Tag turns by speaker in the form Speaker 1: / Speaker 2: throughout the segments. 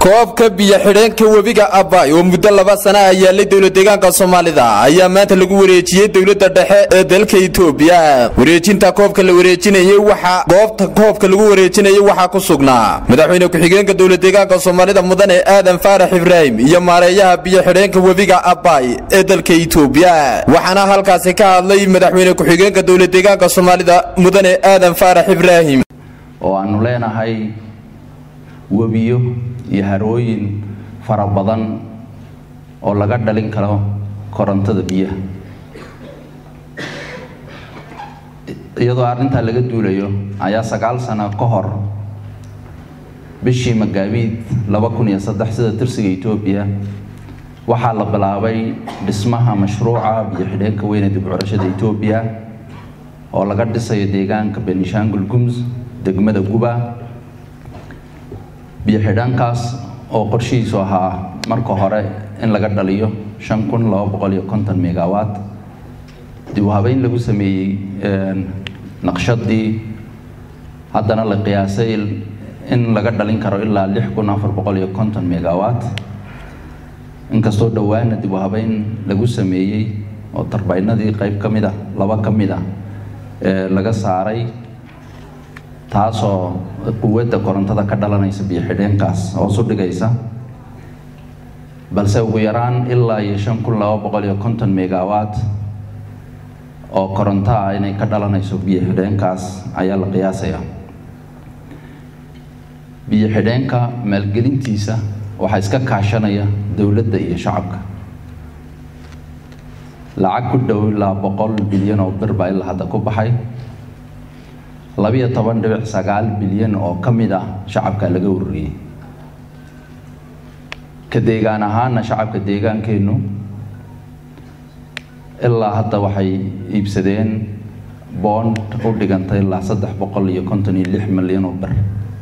Speaker 1: koobka biyo xidheenka webiga abay oo muddo laba sana ah yaalay dowla deegaanka soomaalida ayaa maanta lagu wareejiyey dowladda dhexe ee dalka itoobiya wareejinta koobka la wareejinayey waxaa goobta koobka lagu wareejinayay waxaa ku sugnaa madaxweyne ku-xigeenka dowla deegaanka soomaalida mudane aadan faarax ibraahim iyo maareeyaha biyo xidheenka webiga abay ee dalka itoobiya waxaana halkaasi ka hadlay madaxweyne ku-xigeenka dowla deegaanka soomaalida mudane aadan faarax ibraahim
Speaker 2: oo aanu leenahay webiyo iyo harooyin fara badan oo laga dhalin karo korontada biyaha iyadoo arrintaa laga duulayo ayaa sagaal sano ka hor bishii magaabiid laba kun iyo saddex sida tirsiga etoobiya waxaa la bilaabay dhismaha mashruuca biyo xidheenka weyne dib curashada etoobiya oo laga dhisayo deegaanka benishangul gums degmada guba biyo xidhaankaas oo qorshihiisu ahaa marka hore in laga dhaliyo shan kun laba boqol iyo konton megawatt dib u habeyn lagu sameeyey naqshadii haddana la qiyaasay in laga dhalin karo ilaa lix kun afar boqol iyo konton megawatt inkastoo dhowaana dib u habeyn lagu sameeyey oo tarbaynadii qayb ka mid a laba ka mid a laga saaray taasoo quwadda korontada ka dhalanaysa biyo xidheenkaas hoos u dhigaysa balse ugu yaraan ilaa iyo shan kun laba boqol iyo konton megawatt oo koronto ah inay ka dhalanayso biyo xidheenkaas ayaa la qiyaasayaa biyo xidheenka maalgelintiisa waxaa iska kaashanaya dowladda iyo shacabka lacag ku dhow ilaa boqol bilyan oo bir baa ilaa hadda ku baxay labiyo toban dhibic sagaal bilyan oo ka mid ah shacabka laga ururiyey ka deegaan ahaana shacabka deegaankeennu ilaa hadda waxay iibsadeen boond u dhigantay ilaa saddex boqol iyo konton iyo lix milyan oo bir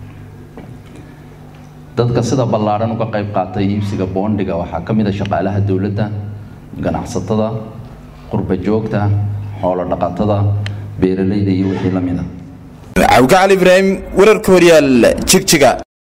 Speaker 2: dadka sida ballaadhan uga qayb qaatay iibsiga boondiga waxaa ka mid a shaqaalaha dowladda ganacsatada qurba joogta xoolo dhaqatada beeralayda iyo wixii la mid a
Speaker 1: cawka cali ibraahim wararka horyaal jigjiga